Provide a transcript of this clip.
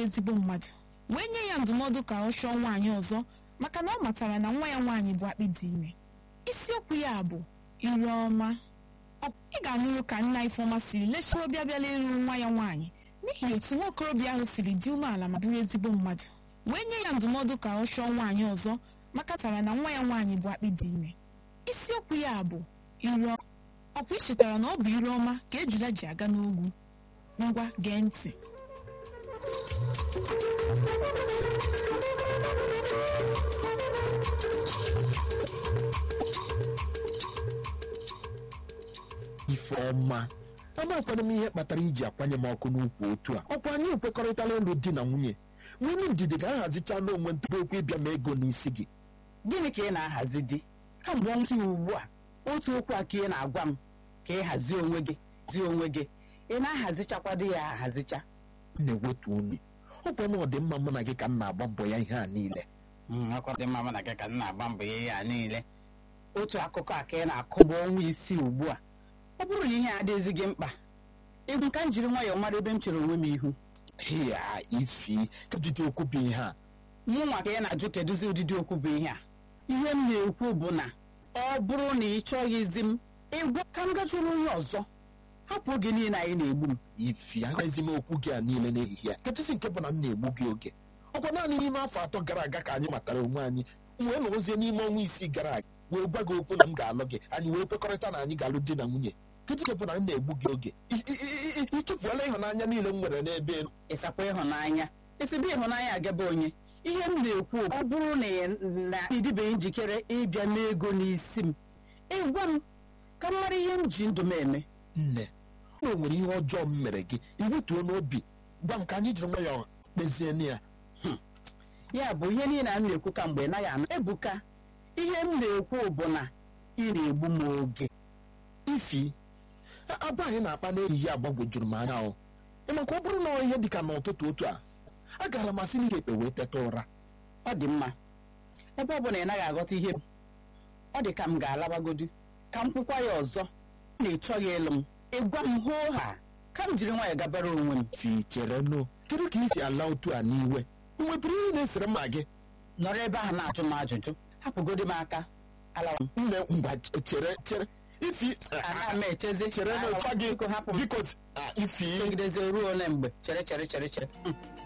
ezigbo mmadụ wee nye ya ndụmọdụ ka ọ chọọ nwaanyị ọzọ maka na ọ matara na nwa ya nwaanyị bụ akpị dị ime isiokwu ya bụ ire ọma ị ga-anụrụ ka nna Ifeọma siri lechie obi abịala ịrụ nwa ya nwaanyị n'ihi otu nwa okorobịa ahụ siri dị umeala ma bụrụ ezigbo mmadụ wee nye ya ndụmọdụ ka ọ chọọ nwaanyị ọzọ maka tara na nwa ya nwaanyị bụ akpị dị ime isiokwu ya bụ ire ọkwa ị chetara na ọ bụ ire ọma ka ejula ji aga n'ogwu ngwa gee ntị Ifeọma amakwana m ihe kpatara iji akwanye m ọkụ n'ukwu otu a ọkwa anyị ekwekọrịtala ịlụ di na nwunye nwunye ndidi ga-ahazicha n'onwe ntụrụ okwu ịbịa ma ego n'isi gị gịnị ka ị na-ahazi di kamgbe ọnwa ya ugbu a otu okwu a ka ị na-agwa m ka ị hazie onwe gị zie onwe gị ị na-ahazichakwa di ya ahazicha m na-ewetu unu ọkwa na ọdịmma mụ na gị ka m na-agba mbọ ya ihe a niile akwa dị mma na gị ka m na-agba mbọ ihe ya niile otu akụkọ a ka ị na-akụ bụ ọnwa isii ugbu a ọ bụrụ na ihe a adịghịzi gị mkpa egwu ka m jiri nwayọọ mara ebe m chere onwe m ihu ya ifi kedụdị okwu bụ ihe a mụ nwa ka ị na-ajụ kedụzi ụdịdị okwu bụ ihe a ihe m na-ekwu bụ na ọ bụrụ na ị chọghịzi m ịgwa ka m gachụrụ onye ọzọ hapụ oge niile anyị na-egbu m ifi agaghịzi m okwu gị a niile n'ehihie a kachasị nke bụ na m na-egbu gị oge ọkwa naanị n'ime afọ atọ gara aga ka anyị matara onwe anyị wee nọrọzie n'ime ọnwa isii gara aga wee gwa gị okwu na m ga-alụ gị anyị wee kwekọrịta na anyị ga-alụ di na nwunye kedụ nke bụ na m na-egbu gị oge ịtụfuola ịhụnanya niile m nwere n'ebe elu ịsakwa ịhụnanya esibe ịhụnanya agaba onye ihe m na-ekwu ọ bụrụ na ị na ịdịbeghị njikere ịbịa n'ego n'isi m ịgwa m ka m mara ihe m ji ndụ m eme nne o nwere ihe ọjọọ m mere gị iwetuo n'obi gwa m ka anyị jiri nwayọọ kpezie ya ya bụ ihe niile a m na-ekwu ka mgbe naghị anụ ebuka ihe m na-ekwu bụ na ị na-egbu m oge ifi abụ anyị na-akpa n'ehihie agbagwojuru m anya ahụ maka ọ bụrụ na ọ ihe dịka n'ụtụtụ otu a agara m asị n'ike ekpe wee teta ụra ọ dị mma ebe ọ bụ na ị naghị aghọta ihe m ọ dị ka m ga-alabagodu ka m kwukwa ya ọzọ na ị chọghị ịlụ m ịgwa m hoo ha ka m jiri nwayọọ gabara onwe m fi chere nụ kedu ka ị si ala otu a n'iwe ị nwebiri ihe na-esere mma gị nọrọ ebe ahụ na-ajụ m ajụjụ hapụgodi m aka alawa m nne ngwa chere chere ifi ana m echezi chere na Alawa m, ụcha gị biko hapụ m biko ah, ifi chegidezie ruo ole mgbe chere chere chere chere Hmm.